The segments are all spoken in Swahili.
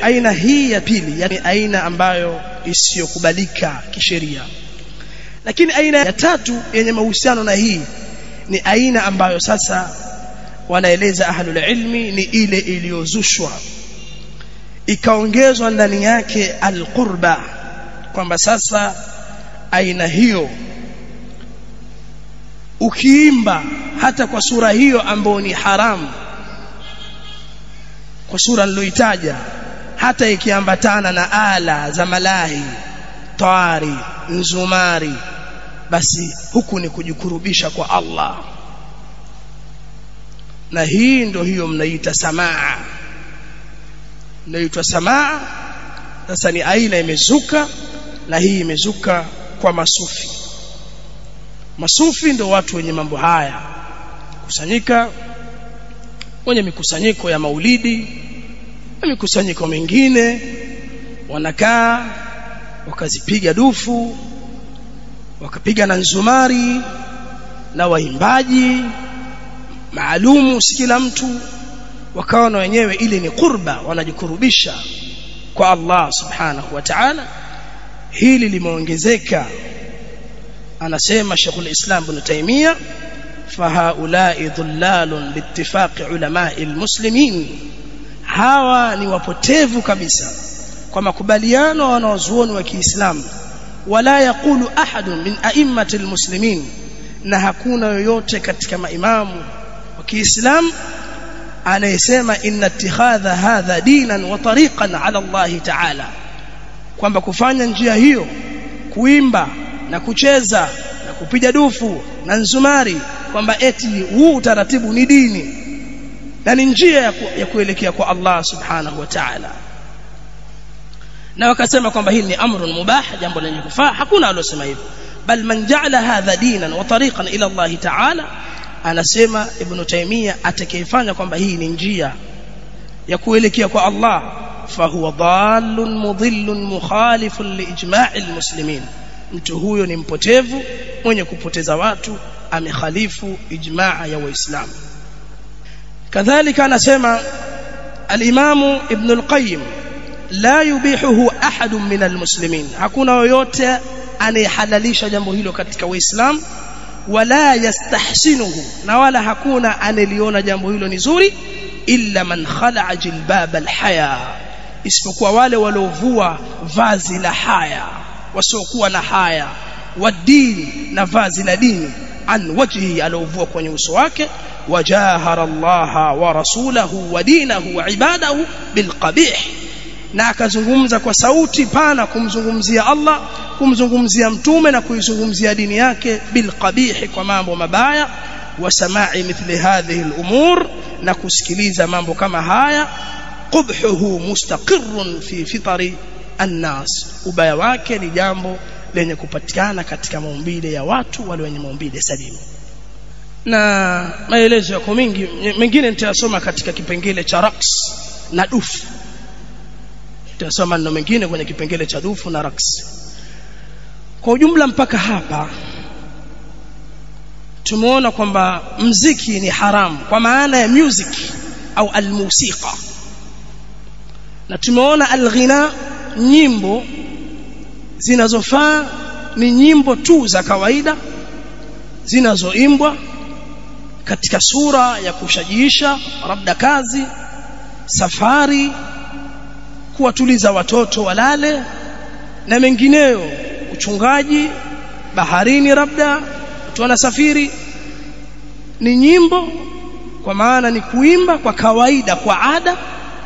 aina hii ya pili yani aina ambayo isiyokubalika kisheria lakini aina ya tatu yenye mahusiano na hii ni aina ambayo sasa wanaeleza ahlul ilmi ni ile iliyozushwa ikaongezwa ndani yake alqurba kwamba sasa aina hiyo ukiimba hata kwa sura hiyo ambayo ni haramu kwa sura niloitaja hata ikiambatana na ala za malahi tawari nzumari basi huku ni kujikurubisha kwa Allah na hii ndio hiyo mnaita samaa inaitwa samaa sasa ni aina imezuka na hii imezuka kwa masufi masufi ndio watu wenye mambo haya kusanyika wenye mikusanyiko ya maulidi na mikusanyiko mingine wanakaa wakazipiga dufu wakapiga na nzumari na waimbaji maalumu si kila mtu wakawa na wenyewe ili ni qurba wanajikurubisha kwa Allah subhanahu wa ta'ala hili limeongezeka anasema Sheikhul Islam Ibn Taymiyyah fahaulai dhullalun biittifaqi ulamai almuslimin hawa ni wapotevu kabisa kwa makubaliano wanaozuoni wa Kiislamu wala yakulu ahadun min a'immati almuslimin na hakuna yoyote katika maimamu wa Kiislamu anayesema inna ittikhadha hadha dinan wa tariqan ala Allah ta'ala kwamba kufanya njia hiyo kuimba na kucheza na kupiga dufu na nzumari kwamba eti huu utaratibu ni dini na ni njia ya, ku, ya kuelekea kwa Allah subhanahu wa ta'ala na wakasema kwamba hili ni amrun mubah jambo lenye kufaa hakuna alosema hivyo bal man ja'ala hadha dinan wa tariqan ila Allah ta'ala anasema ibn Taymiyyah atakayefanya kwamba hii ni njia ya kuelekea kwa Allah fahuwa dhallun mudhillun mukhalifun liijma'i almuslimin mtu huyo ni mpotevu mwenye kupoteza watu amekhalifu ijmaa ya waislamu kadhalika anasema al-Imam Ibn al-Qayyim la yubihuhu ahadun min almuslimin hakuna yoyote anayehalalisha jambo hilo katika waislamu wala yastahsinuhu na wala hakuna aneliona jambo hilo ni zuri illa man khala'a jilbab alhaya isipokuwa wale waliovua vazi la haya wasiokuwa na haya wadini na vazi la dini an wajhi aliovua kwenye uso wake wajahara Allah wa rasulahu wa dinahu wa ibadahu bilqabih na akazungumza kwa sauti pana kumzungumzia Allah kumzungumzia mtume na kuizungumzia dini yake bilqabih kwa mambo mabaya wa samai mithli hadhihi al-umur na kusikiliza mambo kama haya qubhuhu mustaqirrun fi fitari annas ubaya wake ni jambo lenye kupatikana katika maumbile ya watu wale wenye maumbile salimu na maelezo yako mengi mengine nitayasoma katika kipengele cha raqs na dufu tutasoma neno mengine kwenye kipengele cha dufu na raqs kwa ujumla mpaka hapa tumeona kwamba mziki ni haramu kwa maana ya music au almusika na tumeona alghina nyimbo zinazofaa ni nyimbo tu za kawaida zinazoimbwa katika sura ya kushajiisha labda kazi safari kuwatuliza watoto walale na mengineyo uchungaji baharini labda watu wanasafiri ni nyimbo kwa maana ni kuimba kwa kawaida kwa ada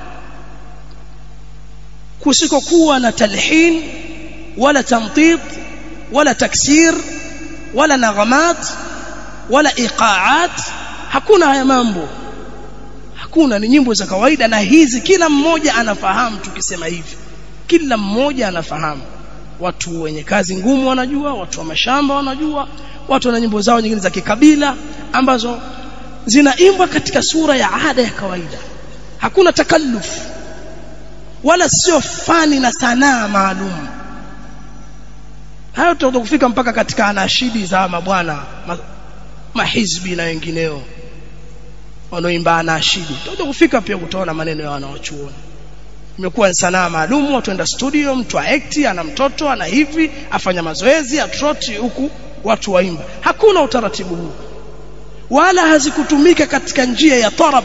kusikokuwa na talhin wala tamtit wala taksir wala naghamat wala iqaat hakuna haya mambo hakuna ni nyimbo za kawaida na hizi kila mmoja anafahamu tukisema hivi kila mmoja anafahamu watu wenye kazi ngumu wanajua watu wa mashamba wanajua watu wana nyimbo zao nyingine za kikabila ambazo zinaimbwa katika sura ya ada ya kawaida hakuna takallufu wala sio fani na sanaa maalum hayo tutakuja kufika mpaka katika anashidi za mabwana ma, mahizbi na wengineo wanaoimba anashidi tutakuja kufika pia kutaona maneno ya wanawachuoni imekuwa sanaa maalum watu enda studio mtu aekti ana mtoto ana hivi afanya mazoezi atroti huku watu waimba hakuna utaratibu huu wala hazikutumika katika njia ya tarab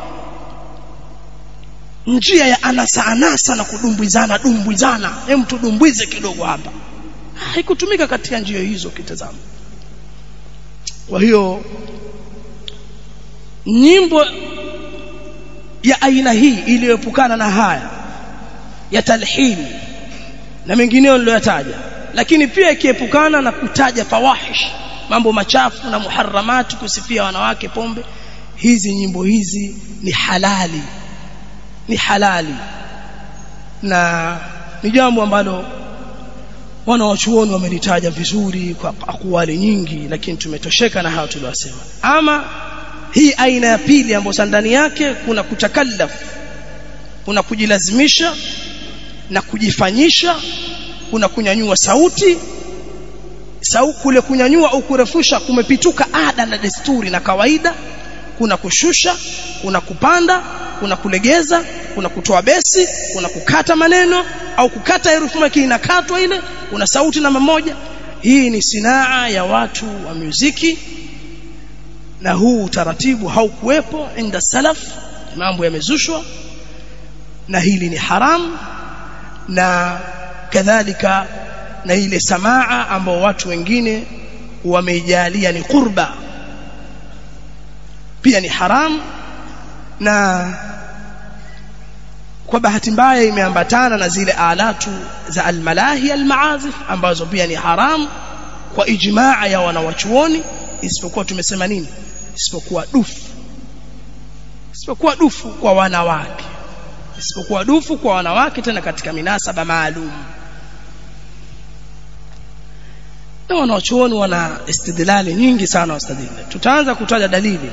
njia ya anasa anasa na kudumbwizana dumbwizana hem tudumbwize kidogo hapa haikutumika katika njia hizo kitazama kwa hiyo nyimbo ya aina hii iliyoepukana na haya ya talhini na mengineyo niliyoyataja lakini pia ikiepukana na kutaja fawahish mambo machafu na muharramati kusifia wanawake pombe hizi nyimbo hizi ni halali ni halali na ni jambo ambalo wana wachuoni wamelitaja vizuri kwa akwali nyingi lakini tumetosheka na hayo tuliyosema ama hii aina ya pili ambayo ndani yake kuna kutakallaf kuna kujilazimisha na kujifanyisha kuna kunyanyua sauti sau kule kunyanyua au kurefusha kumepituka ada na desturi na kawaida kuna kushusha kuna kupanda kuna kulegeza kuna kutoa besi kuna kukata maneno au kukata herufi maki inakatwa ile kuna sauti namba moja hii ni sinaa ya watu wa muziki na huu utaratibu haukuwepo inda salaf mambo yamezushwa na hili ni haram na kadhalika na ile samaa ambao watu wengine wameijalia ni qurba pia ni haram na kwa bahati mbaya imeambatana na zile alatu za almalahi almaazif ambazo pia ni haram kwa ijmaa ya wanawachuoni isipokuwa tumesema nini isipokuwa dufu isipokuwa dufu kwa wanawake isipokuwa dufu kwa wanawake tena katika minasaba maalum na wanawachuoni wana istidlali nyingi sana wastadili tutaanza kutaja dalili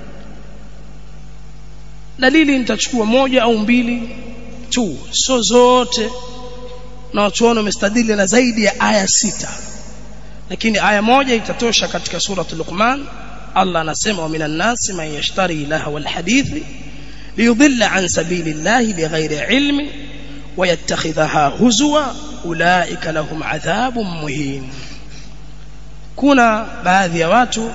dalili nitachukua moja au mbili tu so zote na wachuoni wamestadili na zaidi ya aya sita lakini aya moja itatosha katika suratul Luqman Allah anasema wa minan nasi man yashtari lahwa alhadithi liyudilla an sabilillahi bighairi ilmi wayattakhidhaha huzwa ulaika lahum adhabun muhin kuna baadhi ya watu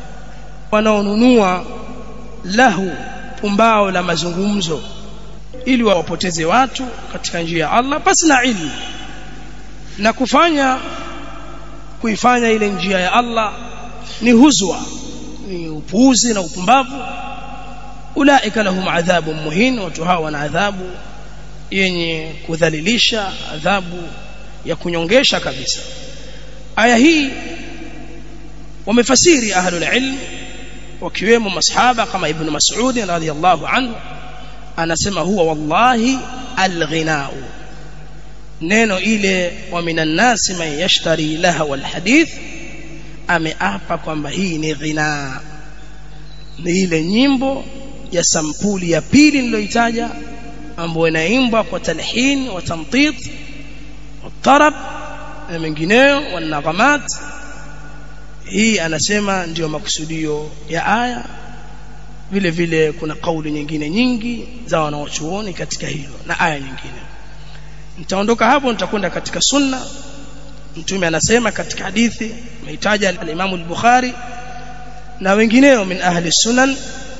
wanaonunua lahu pumbao la mazungumzo ili wawapoteze watu katika njia ya Allah pasi na ilmu na kufanya kuifanya ile njia ya Allah ni huzwa ni upuuzi na upumbavu ulaika lahum adhabun muhin watu hawa wana adhabu yenye kudhalilisha adhabu ya kunyongesha kabisa aya hii wamefasiri ahlul ilm wakiwemo masahaba kama ibn Mas'ud radhiyallahu anhu anasema huwa wallahi alghinau neno ile wa minan nasi man yashtari laha wal hadith ameapa kwamba hii ni ghina ni ile nyimbo ya sampuli ya pili niliyoitaja ambayo inaimbwa kwa talhin wa tamtit wa tarab na mengineyo wa naghamat hii anasema ndiyo makusudio ya aya vile vile kuna kauli nyingine nyingi za wanawachuoni katika hilo na aya nyingine nitaondoka hapo nitakwenda katika sunna mtume anasema katika hadithi mahitaji al-Imam al-Bukhari na wengineo min ahli sunan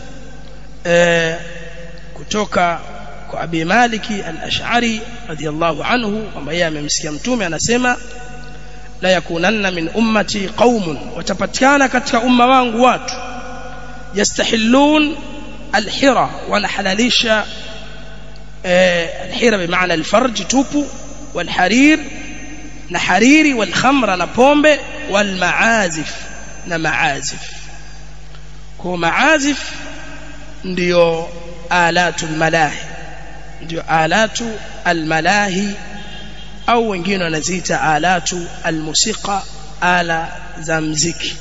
e, kutoka kwa Abi Maliki al-Ash'ari radiyallahu anhu kwamba yeye amemsikia mtume anasema la yakunanna min ummati qaumun watapatikana katika umma wangu watu yastahillun alhira wanahalalisha alhira bimaana alfarj tupu walharir na hariri walkhamra na pombe walmaazif na maazif kwa maazif ndio alatu almalahi ndio alatu almalahi au wengine wanaziita alatu almusika ala za mziki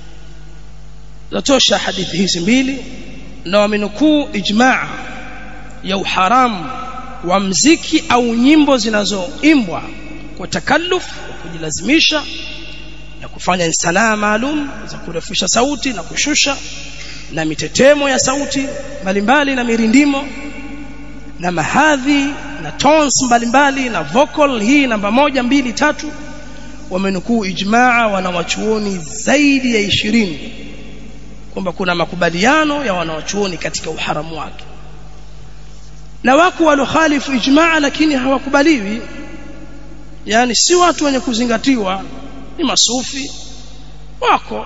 zatosha hadithi hizi mbili na wamenukuu ijmaa ya uharamu wa mziki au nyimbo zinazoimbwa kwa takalluf kwa kujilazimisha na kufanya sanaa maalum za kurefusha sauti na kushusha na mitetemo ya sauti mbalimbali na mirindimo na mahadhi na tones mbalimbali na vocal hii namba moja mbili tatu wamenukuu ijmaa wanawachuoni zaidi ya ishirini kwamba kuna makubaliano ya wanawachuoni katika uharamu wake na wako walokhalifu ijmaa lakini hawakubaliwi yani si watu wenye kuzingatiwa ni masufi wako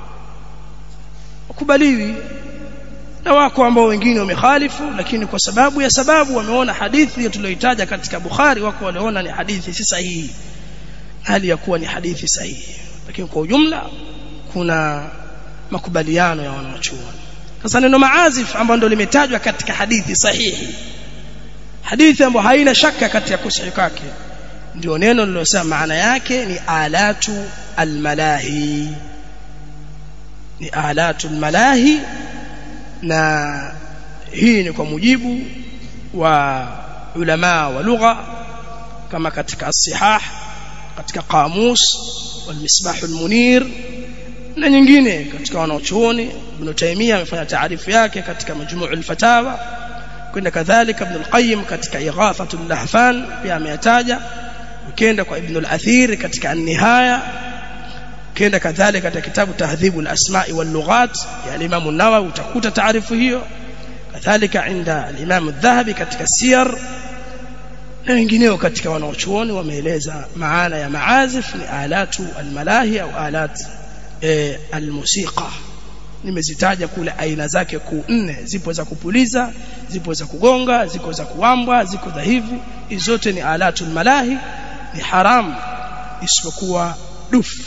wakubaliwi na wako ambao wengine wamekhalifu lakini kwa sababu ya sababu wameona hadithi tuliyoitaja katika Bukhari wako waliona ni hadithi si sahihi hali ya kuwa ni hadithi sahihi lakini kwa ujumla kuna makubaliano ya wanachuoni sasa neno maazif ambalo ndio limetajwa katika hadithi sahihi hadithi ambayo haina shaka katika kusahihi kwake ndio neno lilosema maana yake ni alatu almalahi ni alatu almalahi na hii ni kwa mujibu wa ulama wa lugha kama katika as-sihah katika qamus والمصباح المنير na nyingine katika wanaochuoni Ibn Taymiyyah amefanya taarifu yake katika majmuu al-fatawa kwenda kadhalika Ibn al-Qayyim katika Ighathatul Lahfan pia ameyataja ukienda kwa Ibn al-Athir katika an-Nihaya ukienda kadhalika katika kitabu Tahdhibul Asma'i wal Lughat ya Imam an-Nawawi utakuta taarifu hiyo kadhalika inda al-Imam adh-Dhahabi katika Siyar na wengineo katika wanaochuoni wameeleza maana ya maazif ni alatu almalahi au alat e, almusiqa nimezitaja kule aina zake kuu nne zipo za kupuliza zipo za kugonga ziko za kuambwa ziko za hivi hizo zote ni alatu almalahi ni haram isipokuwa dufu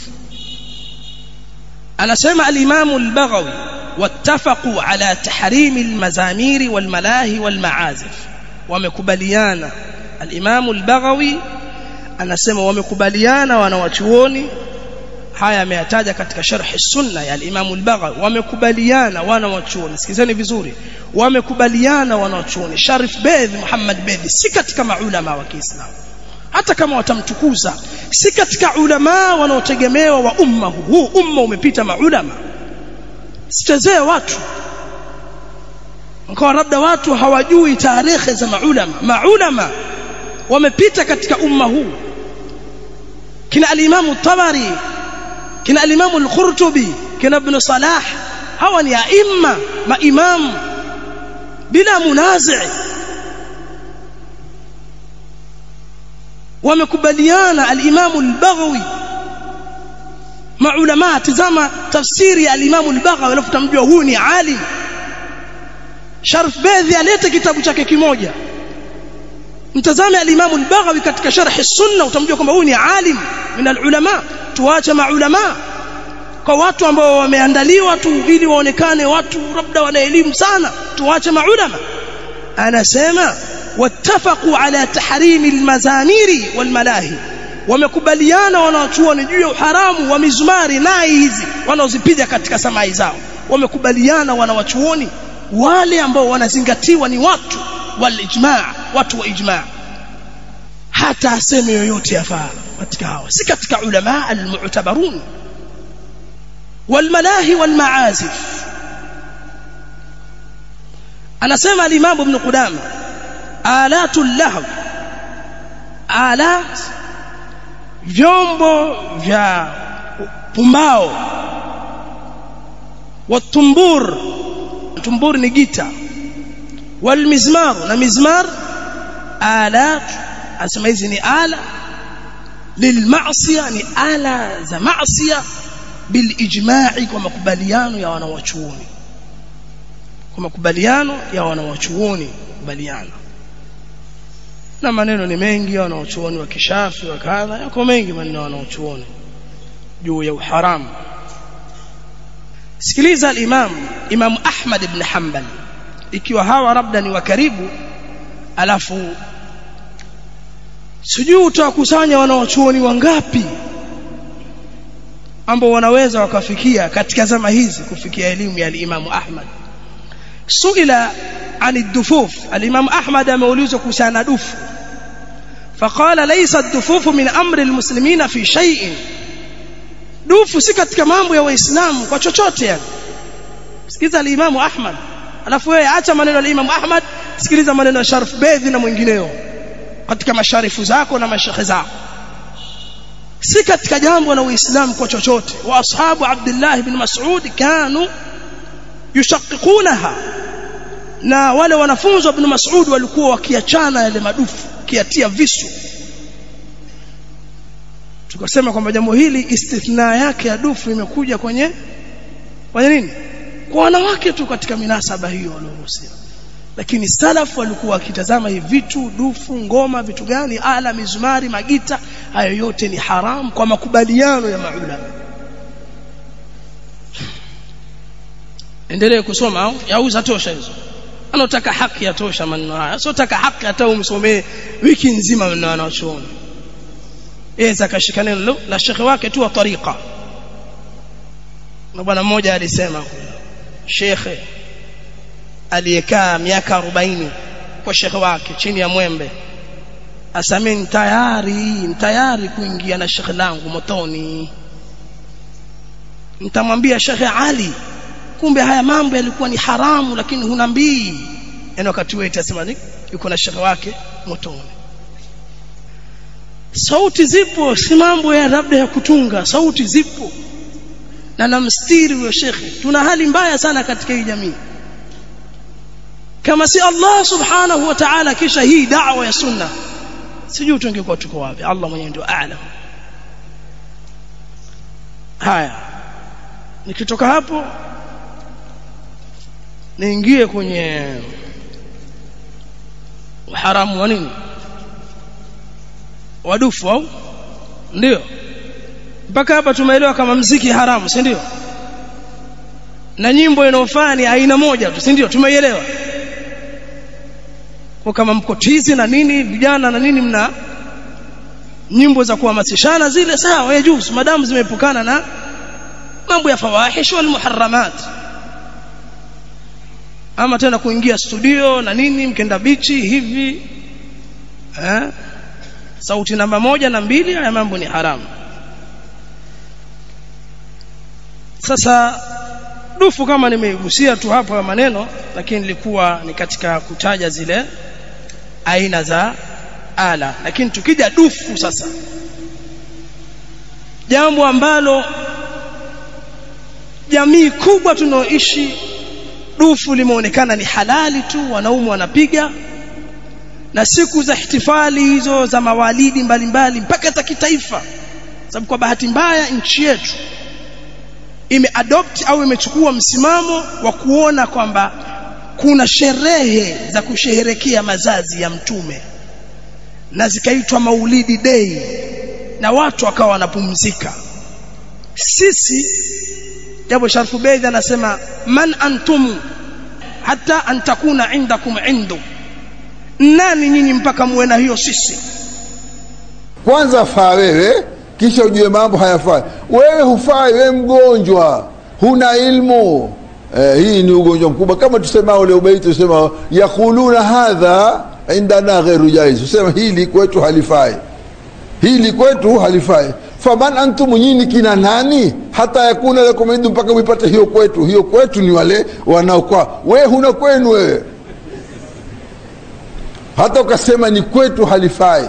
anasema al-Imam al-Baghawi wattafaqu ala tahrim al-mazamiri wal-malahi wal-ma'azif wamekubaliana al-Imam al-Baghawi anasema wamekubaliana wanawachuoni haya ameyataja katika sharh sunna ya al-Imam al-Baghawi wamekubaliana wanawachuoni sikizeni vizuri wamekubaliana wanawachuoni Sharif Bedh Muhammad Bedh si katika maulama wa Kiislamu hata kama watamtukuza si katika ulama wanaotegemewa wa umma huu umma umepita maulama sichezee watu kwa labda watu hawajui tarehe za maulama maulama wamepita katika umma huu kina al-Imam tabari kina al-Imam al-Qurtubi kina Ibn Salah hawa ni aima maimamu bila munazi wamekubaliana al-Imam al-Baghawi maulama tazama tafsiri ya al-Imam al-Baghawi alafu tamjua huyu ni alim Sharf Bedhi alete kitabu chake kimoja mtazame al-Imam al-Baghawi katika sharh as-Sunnah utamjua kwamba huyu ni alim min al-ulama tuache maulama kwa watu ambao wameandaliwa tu ili waonekane watu labda wana elimu sana tuache maulama anasema wattafaqu ala tahrimi almazamiri walmalahi wamekubaliana wanaochuoni juu ya uharamu wa mizumari nai hizi wanaozipiga katika samai zao wamekubaliana wanawachuoni wale ambao wanazingatiwa ni watu wal ijma' watu wa ijma' hata aseme yoyote yafaa katika hawa si katika ulama almu'tabarun والملاهي والمعازف anasema al-Imam Ibn Qudama alatul lahw alat vyombo vya pumbao watumbur tumbur ni gita walmizmar na mizmar alat asema hizi ni ala lilmaasiya ni ala za maasiya bilijma'i kwa makubaliano ya wanawachuoni kwa makubaliano ya wanawachuoni kubaliana na maneno ni mengi ya wanawachuoni wa kishafi wa kadha yako mengi maneno ya wanawachuoni juu ya uharamu sikiliza al-imam imam ahmad ibn hanbal ikiwa hawa labda ni wa karibu alafu sijui utawakusanya wanawachuoni wangapi ambao wanaweza wakafikia katika zama hizi kufikia elimu ya al-Imam Ahmad suila عن الدفوف الإمام أحمد مولوز كسان دف فقال ليس الدفوف من أمر المسلمين في شيء dufu si katika mambo ya waislamu kwa chochote yani sikiza al-Imam Ahmad alafu wewe acha maneno ya Imam Ahmad sikiliza maneno ya Sharif Bedhi na mwingineo katika masharifu zako na mashekhe zako si katika jambo la uislamu kwa chochote wa ashabu abdullah ibn mas'ud kanu yushaqiqunaha na wale wanafunzi wa ibn mas'ud walikuwa wakiachana yale madufu kiatia visu tukasema kwamba jambo hili istithna yake ya dufu imekuja kwenye kwenye nini kwa wanawake tu katika minasaba hiyo walioruhusiwa lakini salafu walikuwa wakitazama hivi vitu dufu ngoma vitu gani ala mizumari magita hayo yote ni haram kwa makubaliano ya maulama endelee kusoma au yauza tosha hizo anataka haki ya tosha maneno haya sio taka haki hata umsomee wiki nzima maneno anachoona yeye zakashika neno la shekhe wake tu wa tariqa na bwana mmoja alisema shekhe aliyekaa miaka 40 kwa shekhe wake chini ya mwembe asameni tayari tayari kuingia na shekhe langu motoni nitamwambia shekhe Ali kumbe haya mambo yalikuwa ni haramu lakini hunambii yani wakati wewe itasema ni yuko na shekhe wake motoni sauti zipo si mambo ya labda ya kutunga sauti zipo na namstiri huyo shekhe tuna hali mbaya sana katika hii jamii kama si Allah subhanahu wa ta'ala kisha hii da'wa ya sunna sijui tungekuwa tuko wapi Allah mwenyewe ndio aalam haya nikitoka hapo niingie kwenye uharamu wa nini wadufu au ndio mpaka hapa tumeelewa kama mziki haramu si ndio na nyimbo inayofaa ni aina moja tu si ndio tumeielewa kwa kama mkotizi na nini vijana na nini mna nyimbo za kuhamasishana zile sawa yajuzu madamu zimeepukana na mambo ya fawahish wal muharramat ama tena kuingia studio na nini mkenda bichi hivi eh sauti namba moja na mbili haya mambo ni haramu sasa dufu kama nimeigusia tu hapo ya maneno lakini nilikuwa ni katika kutaja zile aina za ala lakini tukija dufu sasa jambo ambalo jamii kubwa tunaoishi dufu limeonekana ni halali tu wanaume wanapiga na siku za ihtifali hizo za mawalidi mbalimbali mpaka za kitaifa sababu kwa bahati mbaya nchi yetu imeadopt au imechukua msimamo wa kuona kwamba kuna sherehe za kusherehekea mazazi ya mtume na zikaitwa maulidi day na watu wakawa wanapumzika sisi jambo sharfu beidhi anasema man antum hata an takuna indakum indu nani nyinyi mpaka muwe na hiyo sisi kwanza faa wewe kisha ujue mambo hayafai wewe hufai wewe mgonjwa huna ilmu eh, hii ni ugonjwa mkubwa kama tusema ule ubaiti tusema yakuluna hadha indana ghairu jaiz tusema hili kwetu halifai hili kwetu halifai faman antum nyini kina nani hata yakuna lakum indu mpaka mwipate hiyo kwetu hiyo kwetu ni wale wanaokwa wewe huna kwenu wewe hata ukasema ni kwetu halifai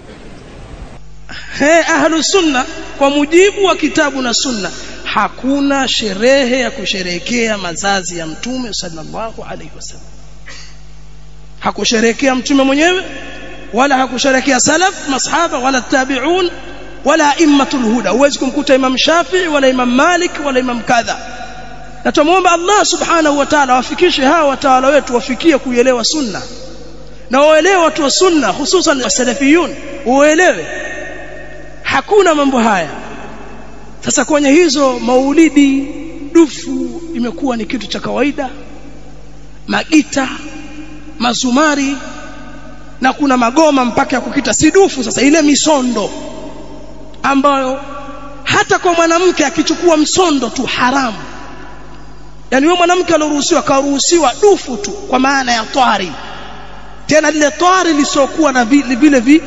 he ahlu sunna kwa mujibu wa kitabu na sunna hakuna sherehe ya kusherehekea mazazi ya mtume sallallahu alaihi wasallam hakusherehekea mtume mwenyewe wala hakusherehekea salaf masahaba wala tabi'un wala immatul huda huwezi kumkuta imam shafi'i wala imam malik wala imam kadha na tumuomba Allah subhanahu wa ta'ala wafikishe hawa watawala wetu wafikie kuielewa sunna na waelewe watu wa sunna hususan wasalafiyun uelewe hakuna mambo haya sasa kwenye hizo maulidi dufu imekuwa ni kitu cha kawaida magita mazumari na kuna magoma mpaka ya kukita si dufu sasa ile misondo ambayo hata kwa mwanamke akichukua msondo tu haramu yani wewe mwanamke alioruhusiwa karuhusiwa dufu tu kwa maana ya twari tena lile twari lisiokuwa na vile vile vi,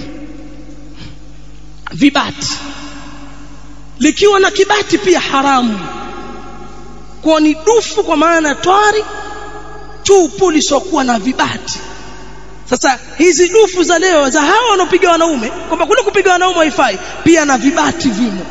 vibati likiwa na kibati pia haramu kwa ni dufu kwa maana twari tupu lisiokuwa na vibati sasa hizi dufu za leo za hawa wanaopiga wanaume kwamba kule kupiga wanaume haifai pia na vibati vimo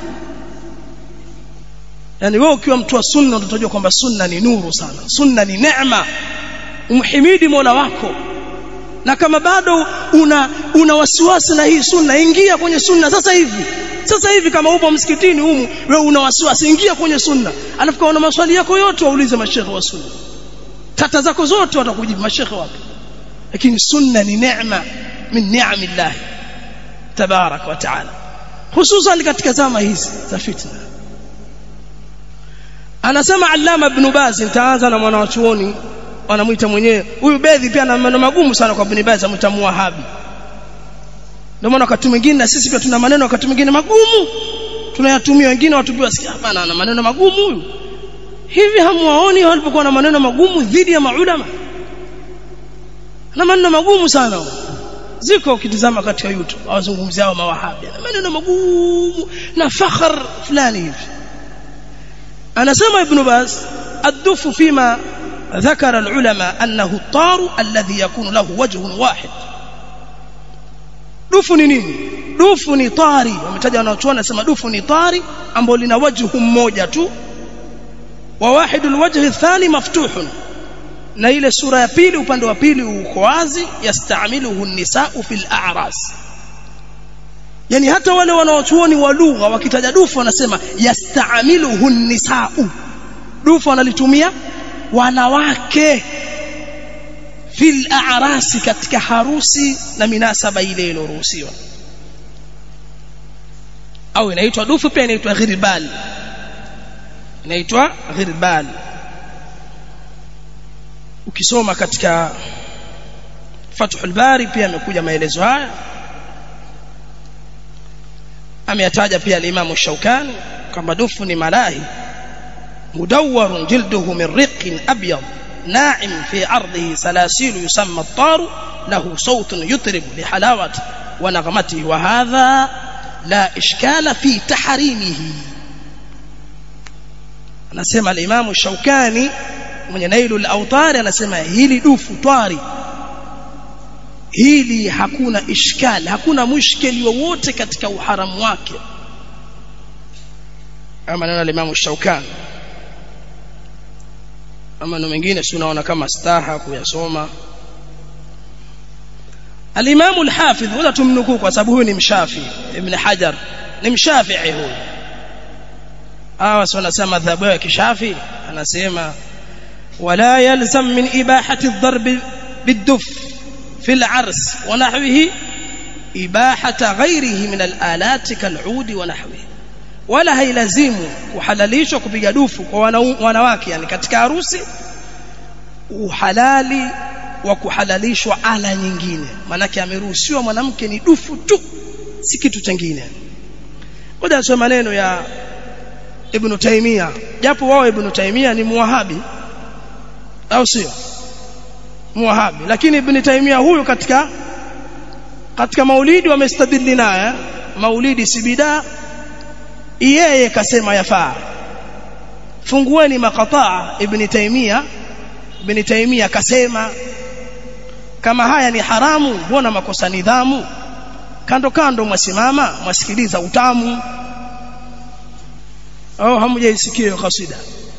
yani wewe ukiwa mtu wa sunna utajua kwamba sunna ni nuru sana sunna ni neema umhimidi Mola wako na kama bado una una wasiwasi na hii sunna ingia kwenye sunna sasa hivi sasa hivi kama upo msikitini humu wewe una wasiwasi ingia kwenye sunna alafu kama una maswali yako yote waulize mashekhe wa sunna tata zako zote watakujibu mashekhe wapo lakini sunna ni neema min ni'amillah tabarak wa taala hususan katika zama hizi za fitna anasema allama ibn baz nitaanza na mwanachuoni wanamuita mwenyewe huyu bedhi pia na maneno magumu sana kwa ibn baz amuita muwahabi ndio maana wakati mwingine na sisi pia tuna maneno wakati mwingine magumu tunayatumia wengine watu wasikia hapana ana maneno magumu huyu hivi hamuwaoni walipokuwa na maneno magumu dhidi ya maulama na maneno magumu sana ziko ukitizama katika YouTube awazungumzia hao mawahabi na maneno magumu na fakhar fulani hivi anasema ibn Baz الدف فيما ذكر العلماء أنه الطار الذي يكون له وجه واحد dufu ni nini dufu ni tari wametaja wanaochuona nasema dufu ni tari ambalo lina wajhu mmoja tu wa wahidul wajhi thani maftuhun na ile sura ya pili upande wa pili uko wazi yastamiluhu nisau fil a'ras yani hata wale wanaochuoni wa lugha wakitaja dufu wanasema yastamiluhu nisau dufu wanalitumia wanawake fil a'rasi katika harusi na minasaba ile iliyoruhusiwa au inaitwa dufu pia inaitwa ghirbal inaitwa ghirbal ukisoma katika Fathul Bari pia amekuja maelezo haya ameyataja pia al-Imam Shaukani kwamba dufu ni malahi mudawwarun jilduhu min riqin abyad ناعم في عرضه سلاسل يسمى الطار له صوت يطرب لحلاوة ونغمته وهذا لا إشكال في تحريمه anasema al-Imam Shaukani mwenye Nailu al-Awtar anasema hili dufu twari hili hakuna ishkali hakuna mushkeli wowote katika uharamu wake ama neno al-Imam Shaukani ama na mengine si unaona kama staha kuyasoma al-Imam al-Hafidh wala tumnukuu kwa sababu huyu ni mshafi Ibn Hajar ni mshafi'i huyu hawa si wanasema madhhabu ya kishafi anasema wala yalzam min ibahati ad-darb bid-duf fi al-ars wa nahwihi ibahata ghayrihi min al-alat kal-ud wa nahwihi wala hailazimu kuhalalishwa kupiga dufu kwa wanawake yani katika harusi uhalali wa kuhalalishwa ala nyingine manake ameruhusiwa mwanamke ni dufu tu si kitu kingine ngoja nisome maneno ya Ibn Taymiyyah japo wao Ibn Taymiyyah ni muwahabi au sio muwahabi lakini Ibn Taymiyyah huyu katika katika maulidi wamestadili naye maulidi si bidaa yeye kasema yafaa fungueni makataa ibn Taymiyyah ibn Taymiyyah kasema kama haya ni haramu mbona makosa nidhamu kando kando mwasimama mwasikiliza utamu au hamjaisikia hiyo kasida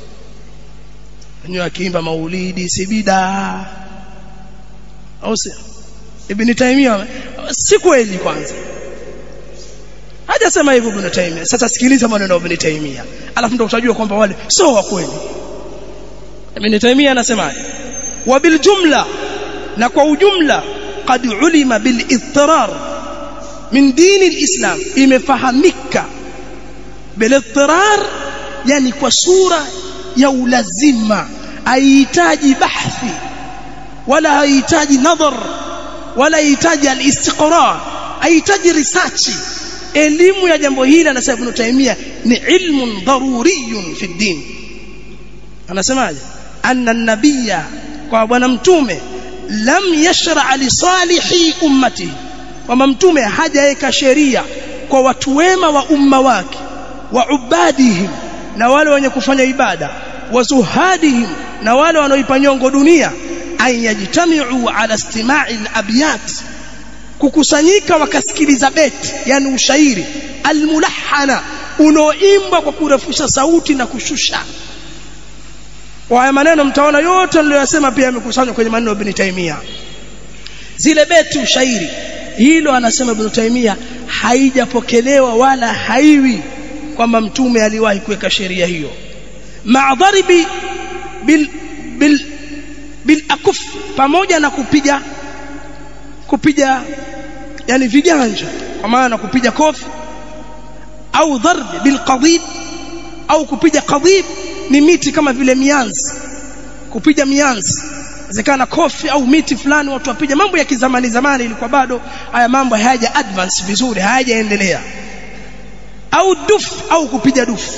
nyo akiimba maulidi sibida au si ibn Taymiyyah si kweli kwanza hajasema hivyo Ibn Taymiyyah sasa sikiliza maneno ya Ibn Taymiyyah alafu ndio utajua kwamba wale sio wa kweli Ibn Taymiyyah anasema wa bil jumla na kwa ujumla qad ulima bil ittirar min dini alislam imefahamika bil ittirar yani kwa sura ya ulazima haihitaji bahthi wala haihitaji nadhar wala haihitaji alistiqra haihitaji research elimu ya jambo hili anasema Ibn Taymiyyah ni ilmun daruriyun fi din anasemaje anna nabiyya kwa bwana mtume lam yashra li salihi ummati kwamba mtume hajaweka sheria kwa watu wema wa umma wake wa ubadihim na wale wenye kufanya ibada wa zuhadihim na wale wanaoipa nyongo dunia an yajtami'u ala istima'i al-abyat kukusanyika wakasikiliza beti yani ushairi almulahana unaoimbwa kwa kurefusha sauti na kushusha kwa haya maneno mtaona yote niliyosema pia yamekusanywa kwenye maneno ya Ibn Taymiyyah zile beti ushairi hilo anasema Ibn Taymiyyah haijapokelewa wala haiwi kwamba mtume aliwahi kuweka sheria hiyo ma'dharibi bil bil bil akuf pamoja na kupiga kupiga yani viganja kwa maana kupiga kofi au dharb bil qadib au kupiga qadib ni miti kama vile mianzi kupiga mianzi inawezekana kofi au miti fulani watu wapiga mambo ya kizamani zamani ilikuwa bado haya mambo hayaja advance vizuri hayajaendelea au duf au kupiga dufu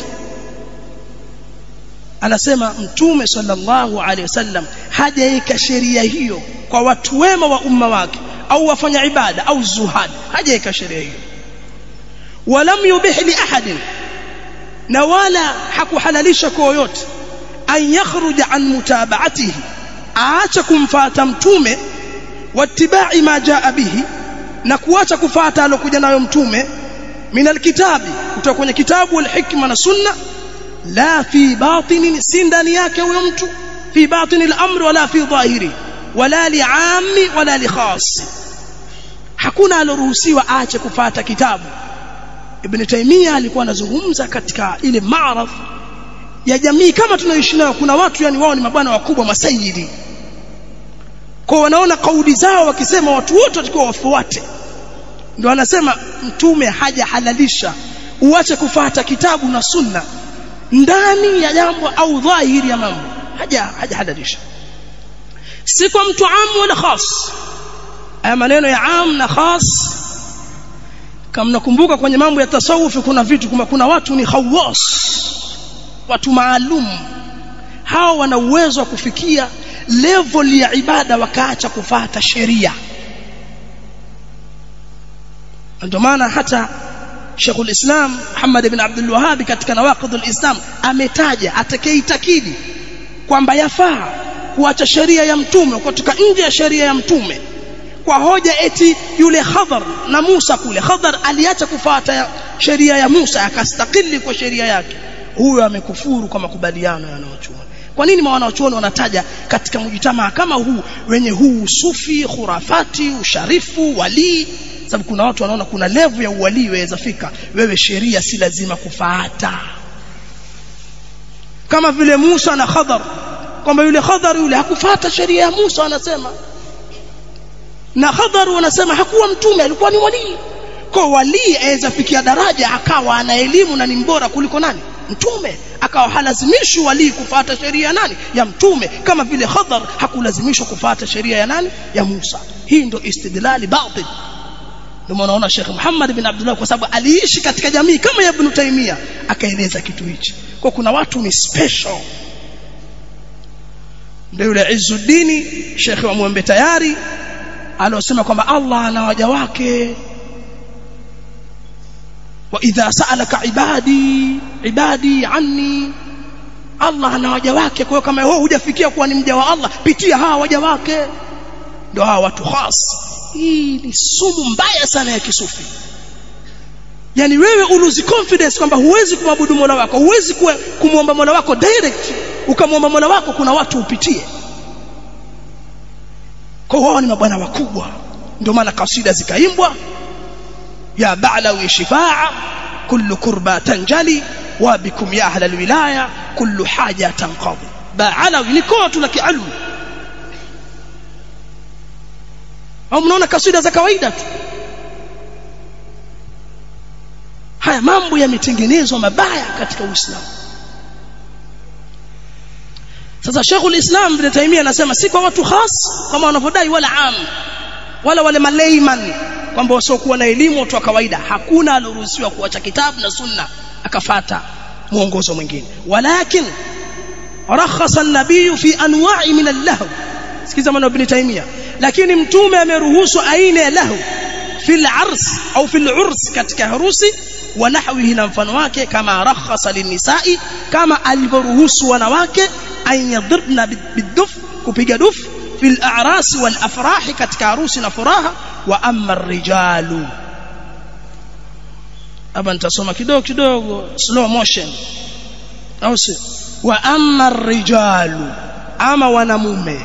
anasema mtume sallallahu alaihi wasallam hajaweka sheria hiyo kwa watu wema wa umma wake au wafanya ibada au zuhad hajaweka sheria hiyo walam yubih li ahadin na wala hakuhalalisha kwa yoyote an yakhruja an mutaba'atihi aacha kumfuata mtume wattiba'i ma jaa bihi na kuacha kufuata alokuja nayo mtume min alkitabi kutoka kwenye kitabu wal hikma na sunna la fi batinin si ndani yake huyo mtu fi batinil amr wala fi dhahiri wala li'ammi wala li khas hakuna aloruhusiwa aache kufuata kitabu Ibn Taymiyyah alikuwa anazungumza katika ile maaraf ya jamii kama tunaishi nayo kuna watu yani wao ni mabwana wakubwa masayidi kwa wanaona kauli zao wakisema watu wote watakuwa wafuate ndio anasema mtume hajahalalisha uache kufuata kitabu na sunna ndani ya jambo au dhahiri ya mambo haja hajahalalisha si kwa mtu am wala khas haya maneno ya am na khas kama mnakumbuka kwenye mambo ya tasawufi kuna vitu kuma kuna watu ni khawas watu maalum hao wana uwezo wa kufikia level ya ibada wakaacha kufata sheria ndio maana hata Sheikh ulislam Muhammad ibn Abdul Wahhab katika nawaqidul Islam ametaja atakayeitakidi kwamba yafaa kuacha sheria ya mtume kutoka nje ya sheria ya mtume kwa hoja eti yule Khadhar na Musa kule Khadhar aliacha kufuata sheria ya Musa akastakili kwa sheria yake huyo amekufuru kwa makubaliano ya wanaochuoni kwa nini wanaochuoni wanataja katika mjitamaa kama huu wenye huu sufi khurafati usharifu walii sababu kuna watu wanaona kuna levu ya uwalii waweza fika wewe sheria si lazima kufuata kama vile Musa na Khadhar kwamba yule Khadhar yule hakufuata sheria ya Musa anasema na Khadhar wanasema hakuwa mtume alikuwa ni walii kwa walii aweza fikia daraja akawa ana elimu na ni mbora kuliko nani mtume akawa halazimishwi walii kufuata sheria ya nani ya mtume kama vile Khadhar hakulazimishwa kufuata sheria ya nani ya Musa hii ndio istidlali batil ndio unaona Sheikh Muhammad bin Abdullah kwa sababu aliishi katika jamii kama ya Ibn Taymiyyah akaeleza kitu hichi kwa kuna watu ni special ndio yule Izzuddin Sheikh wa Mwembe tayari aliosema kwamba Allah ana waja wake wa idha sa'alaka ibadi ibadi anni Allah ana waja wake kwa hiyo kama wewe hujafikia kuwa ni mja wa Allah pitia hawa waja wake ndio hawa watu khas hii ni sumu mbaya sana ya kisufi yani wewe uluzi confidence kwamba huwezi kumwabudu Mola wako huwezi kumwomba Mola wako direct ukamwomba Mola wako kuna watu upitie kwa wao ni mabwana wakubwa ndio maana kasida zikaimbwa ya ba'lawi shifaa kullu kurba tanjali wa bikum ya ahla alwilaya kullu haja tanqadi ba'lawi ni kwa tu la kialmu au mnaona kasida za kawaida tu haya mambo yametengenezwa mabaya katika Uislamu sasa Sheikhul Islam Ibn Taymiyyah anasema si kwa watu khas kama wanavyodai wala am wala wale malayman kwamba wasiokuwa na elimu watu wa kawaida hakuna aloruhusiwa kuacha kitabu na sunna akafata mwongozo mwingine walakin rakhasa an-nabiy fi anwa'i min al-lahw sikiza maneno Ibn Taymiyyah lakini mtume ameruhusu aina ya lahu fil ars au fil urs katika harusi wa nahwihi na mfano wake kama rakhasa linisai kama alivyoruhusu wanawake an yadribna biduf kupiga duf fil a'ras wal afrah katika harusi na furaha wa amma ar-rijalu hapa nitasoma kidogo kidogo slow motion au si wa amma ar-rijalu ama wanamume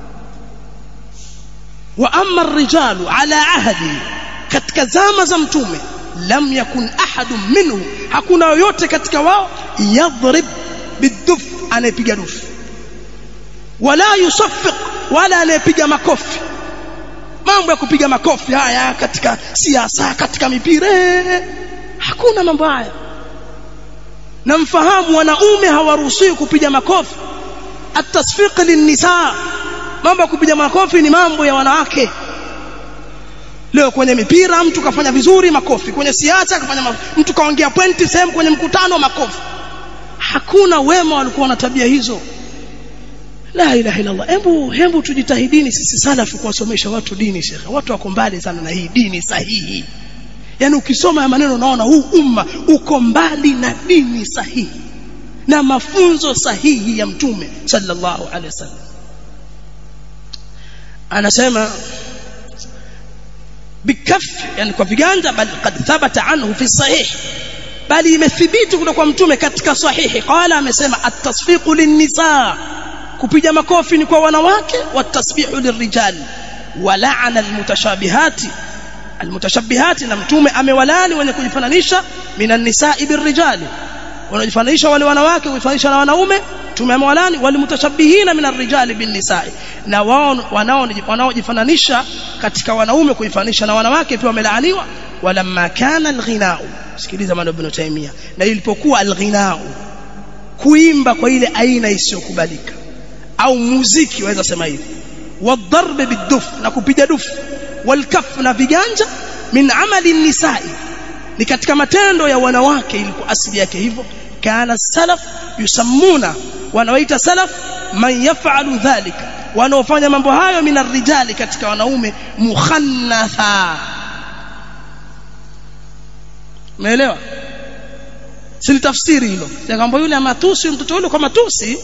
wa amma ar-rijalu ala ahdi katika zama za mtume lam yakun ahadun minhu hakuna yoyote katika wao yadhrib biduf anayepiga dufu wala yusaffiq wala anayepiga makofi mambo ya kupiga makofi haya katika siasa katika mipira hakuna mambo haya na mfahamu wanaume hawaruhusiwi kupiga makofi atasfiq linnisa mambo ya kupiga makofi ni mambo ya wanawake leo kwenye mipira mtu kafanya vizuri makofi kwenye siasa kafanya makofi. mtu kaongea pointi sehemu kwenye mkutano makofi hakuna wema walikuwa na tabia hizo la ilaha illa Allah hebu hebu tujitahidini sisi salafu kuwasomesha watu dini shekhe watu wako mbali sana na hii dini sahihi yani ukisoma ya maneno unaona huu umma uko mbali na dini sahihi na mafunzo sahihi ya mtume sallallahu alaihi wasallam anasema bikaf yani kwa viganja bal qad thabata anhu fi sahih bali imethibiti kutoka kwa mtume katika sahihi qala amesema at-tasfiqu lin-nisa kupiga makofi ni kwa wanawake watasbihu lirrijal wala'ana almutashabihati almutashabihati na mtume amewalani wenye kujifananisha minan nisa'i birrijali wanajifananisha wale wanawake kujifananisha na wanaume mtume amewalani walimutashabihina minar rijali bin nisa'i na wao wanao wanaojifananisha katika wanaume kujifananisha na wanawake pia wamelaaniwa walamma kana alghina'u sikiliza maneno ibn Taymiyyah na ilipokuwa alghina'u kuimba kwa ile aina isiyokubalika au muziki waweza sema hivi wadharb biduf na kupiga dufu walkaf na viganja min amali nisai ni katika matendo ya wanawake ilikuwa asili yake hivyo kana salaf yusammuna wanawaita salaf man yaf'alu dhalika wanaofanya mambo hayo min arrijali katika wanaume mukhannatha umeelewa si tafsiri hilo kwamba yule amatusi mtoto yule kwa matusi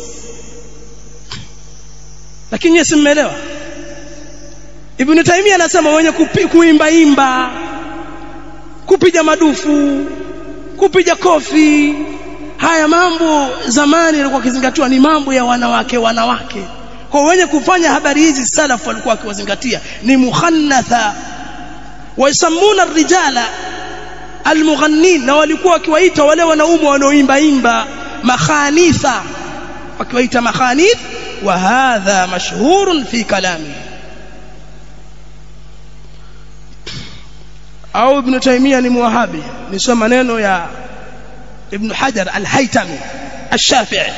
lakini yeye simmeelewa Ibn Taymiyyah anasema wenye kuimba imba kupiga madufu kupiga kofi haya mambo zamani yalikuwa kizingatiwa ni mambo ya wanawake wanawake kwa wenye kufanya habari hizi salafu walikuwa wakiwazingatia ni mukhannatha waisamuna rijala almughannin na walikuwa wakiwaita wale wanaume wanaoimba imba makhanitha wakiwaita makhanith wa hadha mashhurun fi kalami au ibn taymiya ni muwahabi nisoma maneno ya ibn hajar al-haytami ash-shafi'i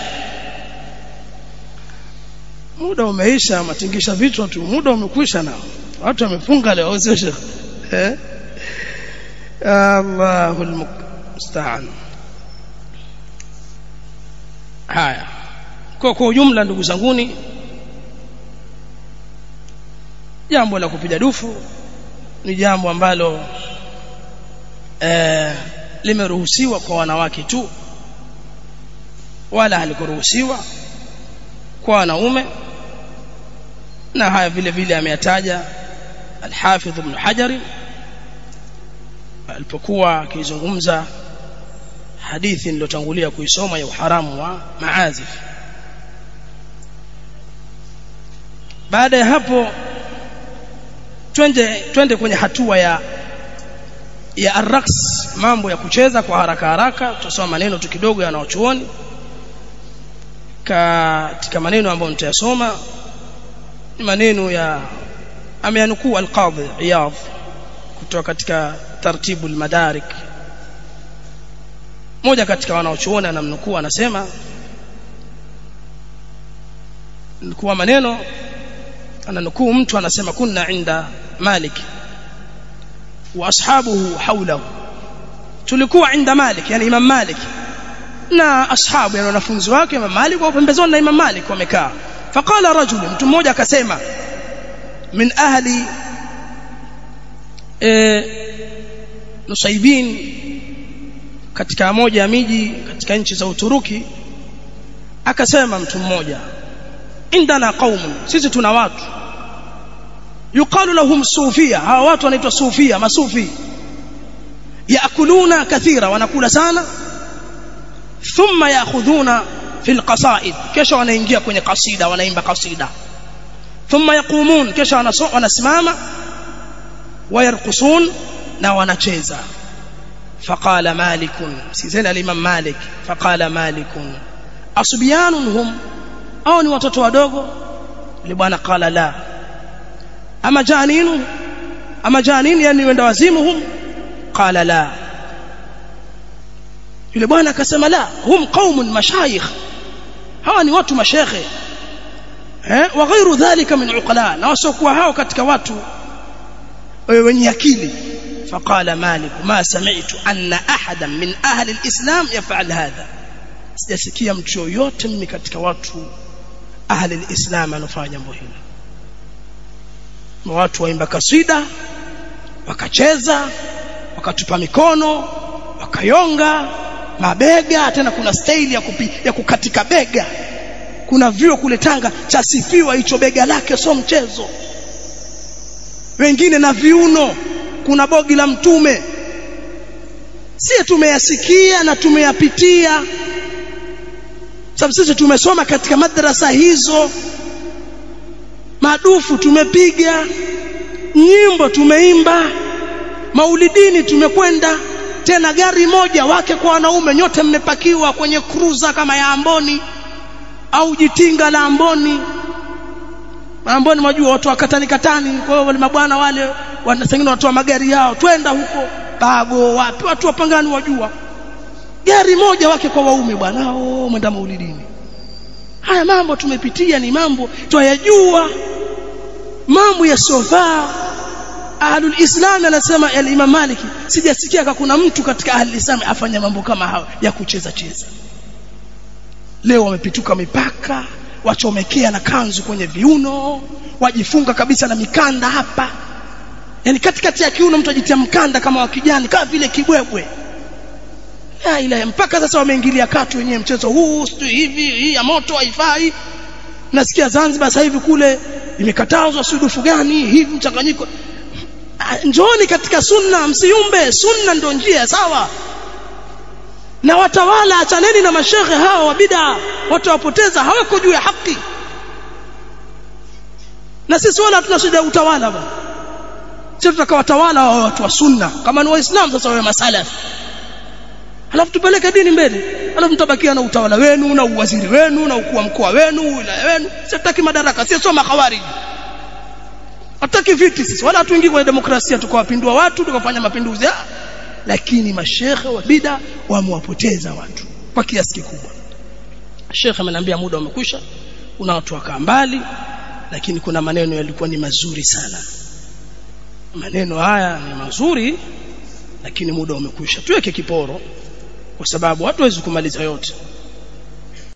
muda umeisha matingisha vichwa tu muda umekwisha nao watu wamefunga leo sio shekh eh Allahu musta'an haya kwa kwa ujumla ndugu zanguni jambo la kupiga dufu ni jambo ambalo eh, limeruhusiwa kwa wanawake tu wala halikuruhusiwa kwa wanaume na haya vile vile ameyataja al-Hafidh Ibn Hajar alipokuwa akizungumza hadithi niliyotangulia kuisoma ya uharamu wa maazif baada ya hapo twende twende kwenye hatua ya ya arraks mambo ya kucheza kwa haraka haraka tutasoma maneno tu kidogo yanaochuoni katika maneno ambayo nitayasoma ni maneno ya ameanukuu al-Qadhi Iyadh kutoka katika tartibu al-madarik moja katika wanaochuoni anamnukuu anasema nikuwa maneno ananukuu mtu anasema kunna inda Malik wa ashabuhu hawlahu tulikuwa inda Malik yani Imam Malik na ashabu yani wanafunzi wake Imam Malik wa pembezoni na Imam Malik wamekaa faqala rajul mtu mmoja akasema min ahli e, Nusaibin katika moja ya miji katika nchi za Uturuki akasema mtu mmoja indana qaumun sisi tuna watu yuqalu lahum sufia hawa watu wanaitwa sufia masufi yaakuluna kathira wanakula sana thumma yaakhudhuna fil qasaid kisha wanaingia kwenye kasida wanaimba kasida thumma yaqumun kisha wanasimama wayarqusun na wanacheza faqala malik sizena al-imam malik faqala malik asbiyanun hum au ni watoto wadogo yule bwana qala la ama janinu ama janini yani wenda wazimu hum qala la yule bwana akasema la hum qaumun mashayikh hawa ni watu mashekhe eh wa ghairu dhalika min uqala na wasokuwa hao katika watu wenye akili فقال مالك ما سمعت أن أحدا من أهل الإسلام يفعل هذا sijasikia mtu yoyote mimi katika watu ahli alislam anafanya jambo hilo watu waimba kasida wakacheza wakatupa mikono wakayonga mabega tena kuna staili ya, kupi, ya kukatika bega kuna vio kule Tanga chasifiwa hicho bega lake sio mchezo wengine na viuno kuna bogi la mtume sie tumeyasikia na tumeyapitia sababu sisi tumesoma katika madrasa hizo madufu tumepiga nyimbo tumeimba maulidini tumekwenda tena gari moja wake kwa wanaume nyote mmepakiwa kwenye cruiser kama ya Amboni au jitinga la Amboni Amboni mwajua watu wakatani katani kwa hiyo wale mabwana wale wanasengine watu wa magari yao twenda huko bago wapi watu wapangani wajua gari moja wake kwa waume bwana oh mwenda maulidini haya mambo tumepitia ni mambo twayajua mambo yasiyofaa ahlul islam anasema al-imam maliki sijasikia kuna mtu katika ahlul islam afanya mambo kama hayo ya kucheza cheza leo wamepituka mipaka wachomekea na kanzu kwenye viuno wajifunga kabisa na mikanda hapa yani katikati ya kiuno mtu ajitia mkanda kama wa kijani kama vile kibwebwe la ilaha mpaka sasa wameingilia katu wenyewe mchezo huu sio hivi hii ya moto haifai nasikia Zanzibar sasa hivi kule imekatazwa sudufu gani hivi mchanganyiko njooni katika sunna msiumbe sunna ndio njia sawa na watawala achaneni na mashehe hawa wa bid'a watu wapoteza hawako juu ya haki na sisi wala hatuna shida utawala bwana sisi tutakawatawala wa watu wa sunna kama ni waislamu sasa wawe masalaf alafu tupeleke dini mbele alafu mtabakia na utawala wenu na uwaziri wenu na ukuu wa mkoa wenu wilaya wenu sitaki madaraka sio soma khawarij hataki viti sisi wala hatuingii kwenye demokrasia tukawapindua watu tukafanya mapinduzi lakini mashekhe wa bida wamewapoteza watu kwa kiasi kikubwa shekhe ameniambia muda umekwisha kuna watu wakaa mbali lakini kuna maneno yalikuwa ni mazuri sana maneno haya ni mazuri lakini muda umekwisha tuweke kiporo kwa sababu hatuwezi kumaliza yote